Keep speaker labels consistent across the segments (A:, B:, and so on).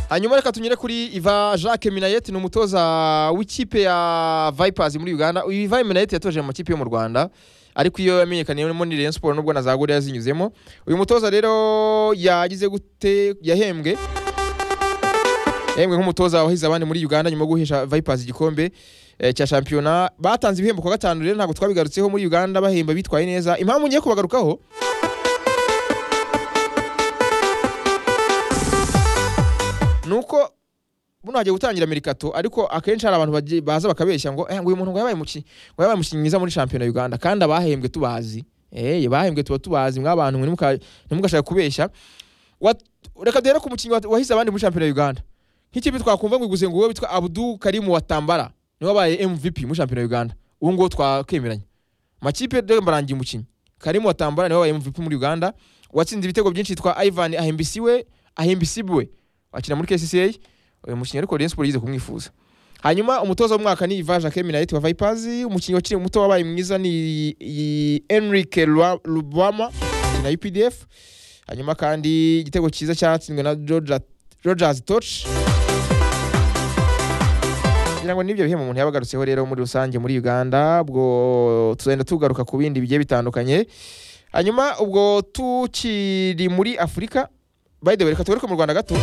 A: hanyuma reka tunyure kuri iva jacques minayeti ni umutoza w'ikipe ya vipers muri uganda uyu iva minayeti yatoje mu makipe yo mu rwanda ariko iyo yamenyekaniyemo ni Rayon Sport nubwo na za Gorilla zinyuzemo uyu mutoza rero yagize gute yahembwe yahembwe nk'umutoza wahize abandi muri Uganda nyuma yo guhesha Vipers igikombe eh, cya shampiyona batanze ibihembo kwa gatanu rero ntabwo twabigarutseho muri Uganda bahemba bitwaye neza impamvu ngiye kubagarukaho nuko buno hagiye gutangira merikato ariko akenshi hari abantu bagiye- baza bakabeshya ngo "Eh, ngo uyu muntu ngo yabaye umukinnyi ngo yabaye umukinnyi mwiza muri shampiyona ya Uganda kandi abahembwe tubazi eh abahembwe tuba tubazi mwa bantu mwe ntimuka- ntimugashaka kubeshya Wat- reka duhere ku mukinnyi wa- wahize abandi muri shampiyona ya Uganda nk'ikipe twakumva ngo iguze nguwo witwa Abdul Karim Watambara niwe wabaye MVP muri shampiyona ya Uganda ubu nguwo twakemeranya makipe dore mbarangiye umukinnyi Karim Watambara niwe wabaye MVP muri Uganda watsinze ibitego byinshi yitwa Ivan Ahembisiwe Ahembisibwe akina muri KCCA uyu mukinnyi ariko Rayon Sport yize kumwifuza hanyuma umutoza w'umwaka ni Ivan Jacques Minait wa Vipers umukinnyi wakiri muto wabaye mwiza ni i- Enrique Lwa- Lubwama na UPDF hanyuma kandi igitego cyiza cyatsinzwe na Georgia- Rogers Toch kugira ngo n'ibyo bihembo umuntu yabagarutseho rero muri rusange muri Uganda ubwo tuzagenda tugaruka ku bindi bigiye bitandukanye hanyuma ubwo tukiri muri Afurika by the way reka tugaruke mu Rwanda gato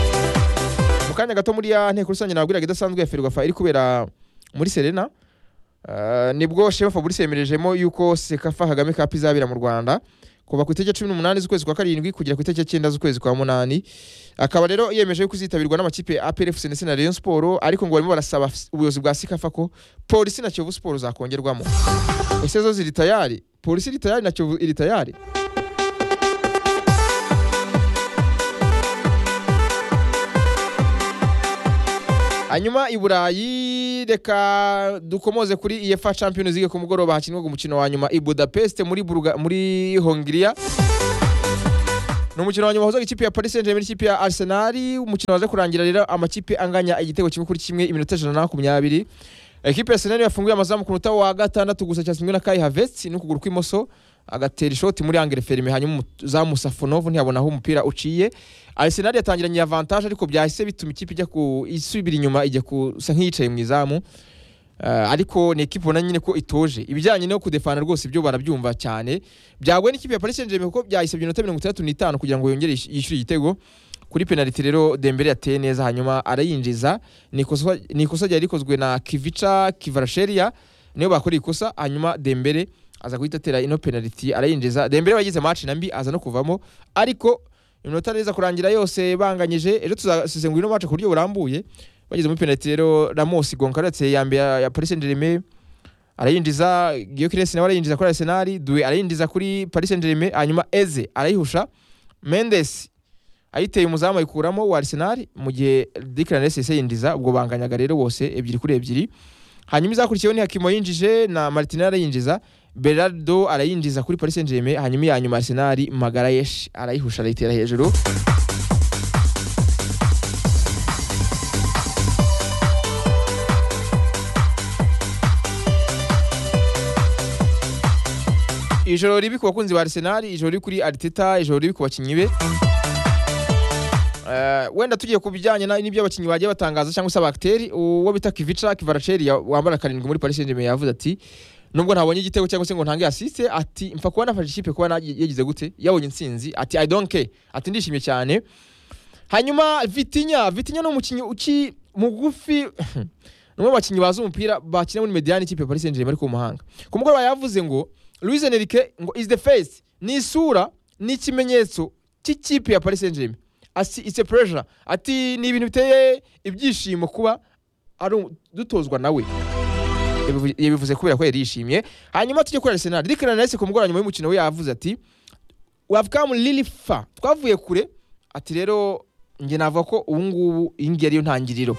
A: mu kanya gato muri ya nteko rusange nabwiraga idasanzwe ya Ferwafa iri kubera muri Serena Ah, nibwo Shema Fabrice yemerejemo yuko Sekafa Kagame Cup izabera mu Rwanda kuva ku itariki ya cumi n'umunani z'ukwezi kwa karindwi kugera ku itariki ya cyenda z'ukwezi kwa munani akaba rero yemeje yuko izitabirwa n'amakipe APR FC ndetse na Rayon Sport ariko ngo barimo barasaba ubuyobozi bwa Sekafa ko polisi na Kiyovu Sport zakongerwamo ese zo ziri tayari polisi iri tayari na Kiyovu iri tayari hanyuma i burayi reka dukomoze kuri efa champions league ku mugoroba hakinwaga umukino wa nyuma i budapest muri, Bulga, muri hongiriya ni umukino wa nyuma wahuzaga ikipe ya paris saint germain n'ikipe ya arsenal umukino waza kurangira rero amakipe anganya igitego kimwe kuri kimwe iminota ijana na makumyabiri ekipe ya arsenal yafunguye amazamu ku munota wa gatandatu gusa cyatsinzwe na kai havets n'ukuguru kw'imoso agatera ishoti muri angere ferime hanyuma umuzamu safonovu ntiyabona aho umupira uciye Arsenal yatangiranye avantage ariko byahise bituma ikipe ijya ku isubira inyuma ijya gusa nk'iyicaye mu izamu Uh, ariko ni ekipe ubona nyine ko itoje ibijyanye no kudefana rwose ibyo barabyumva cyane byagwe n'ikipe ya Paris Saint-Germain kuko byahise iminota mirongo itandatu n'itanu kugira ngo yongere yish- yishyure igitego kuri penaliti rero Dembele yateye neza hanyuma arayinjiza ni ikosa ni ikosa ryari rikozwe na Kivica Kivarashelia niyo bakora ikosa hanyuma Dembele aza guhita atera ino penaliti arayinjiza Dembele wagize match na mbi aza no kuvamo ariko iminota neza kurangira yose banganyije ejo tuzasesengura ino match ku buryo burambuye bageze muri penaliti rero Ramos Goncalves ya mbere ya Paris Saint-Germain arayinjiza Gyökeres nawe arayinjiza kuri Arsenal Due arayinjiza kuri Paris Saint-Germain hanyuma Eze arayihusha Mendes ayiteye umuzamu ayikuramo wa Arsenal mu gihe Declan Rice yahise yinjiza ubwo banganyaga rero bose ebyiri kuri ebyiri hanyuma izakurikiyeho ni Hakimo yinjije na Martinelli arayinjiza Berardo arayinjiza kuri Paris Saint-Germain hanyuma iya nyuma Arsenal Magarayesh arayihusha arayitera hejuru ijoro ribi ku bakunzi ba Arsenal ijoro ribi kuri Arteta ijoro ribi ku bakinnyi be Eh, wenda tugiye ku bijyanye na- n'ibyo abakinnyi bagiye batangaza cyangwa se abagiteri uwo bita Kivica Kivaraceri ya- wambara karindwi muri Paris Saint-Germain yavuze ati nubwo ntabonye igitego cyangwa se ngo ntange asiste ati mfa kuba nafashe ikipe kuba na- yagize gute yabonye intsinzi ati I don't care ati ndishimye cyane hanyuma Vitinha Vitinha ni umukinnyi uki mugufi ni umwe mu bakinnyi bazi umupira bakina muri Mediane ikipe ya Paris Saint-Germain ariko mu mahanga ku mugoroba yavuze ngo Luis Enrique ngo is the face ni isura ni ikimenyetso cy'ikipe ya Paris Saint-Germain ati it's a pleasure ati ni ibintu biteye ibyishimo kuba ari um- dutozwa nawe Yabivu- yabivuze kubera ko yari yishimye hanyuma tujye kuri Arsenal Declan Rice ku mugoroba nyuma y'umukino we yavuze ati we have come really far twavuye kure ati rero njye navuga ko ubu ngubu iyi ngiyi ariyo ntangiriro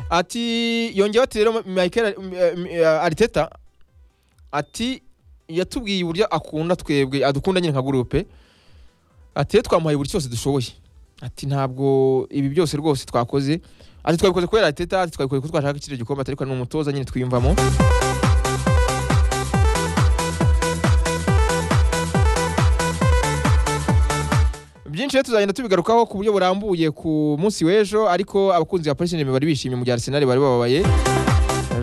A: ati yongeyeho ati rero Michael eh, m- eh, Arteta ati yatubwiye uburyo akunda twebwe adukunda nyine nka gurupe ati rero twamuhaye buri cyose dushoboye ati ntabwo ibi byose rwose twakoze ati twabikoze kubera Arteta ati twabikoze kuko twashaka kiriya gikombe ati ariko ni umutoza nyine twiyumvamo byinshi rero tuzagenda tubigarukaho ku buryo burambuye ku munsi w'ejo ariko abakunzi ba Paris Saint-Germain bari bishimye mu gihe Arsenal bari bababaye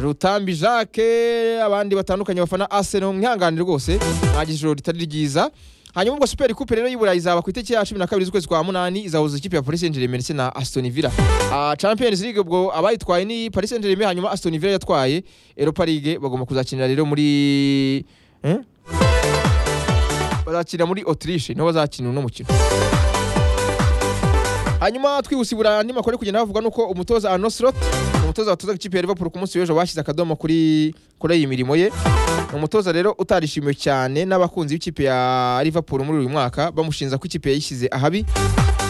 A: Rutambi Jacques abandi batandukanye bafana Arsenal nk'ihanganire rwose mwagize ijoro ritari ryiza hanyuma ubwo Super Coupe rero y'Iburayi izaba ku itariki ya 12 z'ukwezi kwa munani izahuza ikipe ya Paris Saint-Germain ndetse na Aston Villa. Ah, Champions League ubwo abayitwaye ni Paris Saint-Germain hanyuma Aston Villa yatwaye Europa League bagomba kuzakinira rero muri eh? bazakinira muri Autriche niho bazakina uno mukino. hanyuma twibusibura andi makuru ari kugenda bavuga nuko umutoza Arno Slot umutoza watozaga ikipe ya Liverpool ku munsi w'ejo bashyize akadomo kuri kuri iyi mirimo ye Ni umutoza rero utarishimiwe cyane n'abakunzi b'ikipe ya Liverpool muri uyu mwaka bamushinza ko ikipe yayishyize ahabi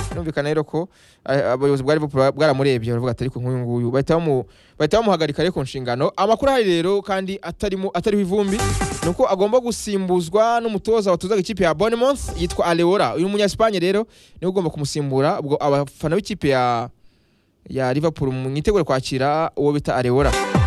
A: birumvikana rero ko eh, abayobozi bwa Liverpool bwaramurebye baravuga ati ariko nk'uyu nguyu bahita bamu- bahita bamuhagarika rero ku nshingano amakuru ahari rero kandi atarimo atariho ivumbi ni uko agomba gusimbuzwa n'umutoza watozaga ikipe ya Bournemouth yitwa Aleora uyu munyasipanye rero niwe ugomba kumusimbura ubwo abafana b'ikipe ya ya Liverpool mwitegure kwakira uwo bita Areola